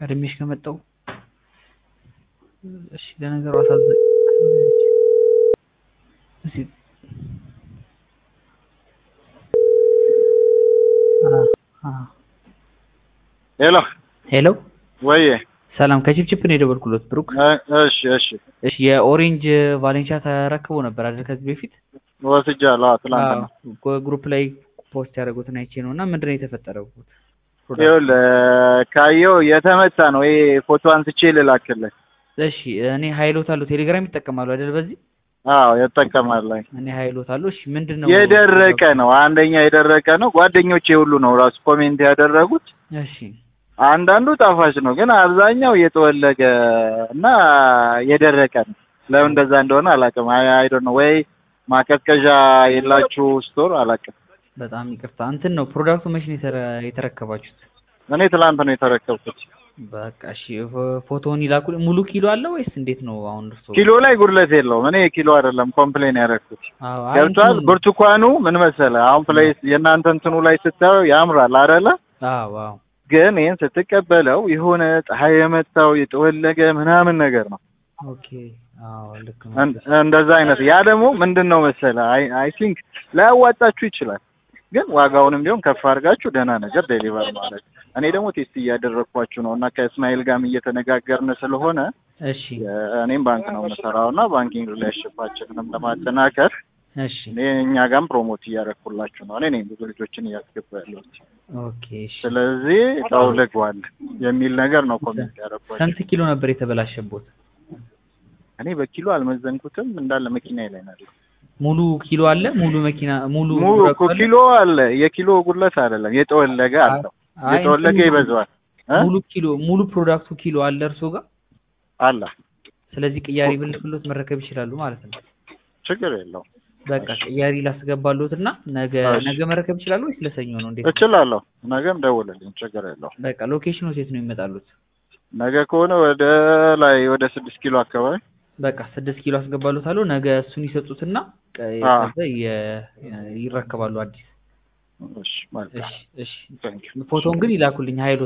ቀድሜሽ ከመጣሁ እሺ ለነገሩ አሳዘኝ እስኪ ሄሎ ሄሎ ወዬ ሰላም ከቺፕቺፕ ነው የደወልኩሎት ብሩክ እሺ እሺ እሺ የኦሬንጅ ቫሌንሻ ተረክቦ ነበር አይደል ከዚህ በፊት ወስጃለሁ አዎ ትላንትና አዎ ግሩፕ ላይ ፖስት ያደረጉትን አይቼ ነው እና ምንድን ነው የተፈጠረው ይኸውልህ ካየው የተመታ ነው ይሄ ፎቶ አንስቼ ልላክልህ እሺ እኔ ሀይሎት አለው ቴሌግራም ይጠቀማሉ አይደል በዚህ አዎ ይጠቀማል እኔ ሀይሎት አለው እሺ ምንድን ነው የደረቀ ነው አንደኛ የደረቀ ነው ጓደኞቼ ሁሉ ነው ራሱ ኮሜንት ያደረጉት እሺ አንዳንዱ ጣፋጭ ነው ግን አብዛኛው የተወለገ እና የደረቀ ነው ለምን እንደዛ እንደሆነ አላውቅም አይ አይ ዶንት ኖ ወይ ማቀዝቀዣ የላችሁ ስቶር አላውቅም በጣም ይቅርታ እንትን ነው ፕሮዳክቱ መቼ ነው የተረ- የተረከባችሁት እኔ ትላንት ነው የተረከብኩት በቃ እሺ ፎ- ፎቶውን ይላኩ ሙሉ ኪሎ አለ ወይስ እንዴት ነው አሁን እርሶ ኪሎ ላይ ጉድለት የለውም እኔ ኪሎ አይደለም ኮምፕሌን ያደረኩት አዎ አይ ገብቷል እንትኑ- ብርቱካኑ ምን መሰለህ አሁን ፕሌስ የእናንተ እንትኑ ላይ ስታየው ያምራል አይደለ አዎ አዎ ግን ይህን ስትቀበለው የሆነ ፀሐይ የመታው የጠወለገ ምናምን ነገር ነው ኦኬ አዎ ልክ ነው እን- እንደዛ አይነት ያ ደግሞ ምንድን ነው መሰለህ አይ አይ ቲንክ ላያዋጣችሁ ይችላል ግን ዋጋውንም ቢሆን ከፍ አድርጋችሁ ደህና ነገር ዴሊቨር ማለት እኔ ደግሞ ቴስት እያደረግኳችሁ ነው እና ከእስማኤል ጋርም እየተነጋገርን ስለሆነ እሺ እኔም ባንክ ነው የምሰራው እና ባንኪንግ ሪሌሽንሽፓችንንም ለማጠናከር እሺ እኔ እኛ ጋርም ፕሮሞት እያደረግኩላችሁ ነው እኔ ነኝ ብዙ ልጆችን እያስገባ ያለሁት ኦኬ እሺ ስለዚህ ጠውልጓል የሚል ነገር ነው ኮሜንት ያደረግኳቸው ስንት ኪሎ ነበር የተበላሸቦት እኔ በኪሎ አልመዘንኩትም እንዳለ መኪና ላይ ነው ያለው ሙሉ ኪሎ አለ ሙሉ መኪና ሙሉ ሙሉ ብረት እኮ አለ? ኪሎ አለ የኪሎ ጉድለት አይደለም የጠወለገ አለው አይ የጠወለገ እንትኑ ይበዛዋል እ? ሙሉ ኪሎ ሙሉ ፕሮዳክቱ ኪሎ አለ እርሶ ጋር አለ ስለዚህ ቅያሪ ብልክሎት መረከብ ይችላሉ ማለት ነው ችግር የለውም በቃ ቅያሪ ላስገባሎት እና ነገ እሺ። ነገ መረከብ ይችላሉ ወይስ ለሰኞ ነው እንዴት ነው? እችላለሁ ነገም ደውልልኝ ችግር የለውም በቃ ሎኬሽኑ የት ነው ይመጣሉት ነገ ከሆነ ወደ ላይ ወደ ስድስት ኪሎ አካባቢ በቃ ስድስት ኪሎ አስገባሎታለሁ ነገ እሱን ይሰጡትና ቀ- አዎ። ከዛ የ- ይረከባሉ አዲስ እሺ መልካም እሺ እሺ ታንኪዩ ፎቶውን ግን ይላኩልኝ ሀይሎ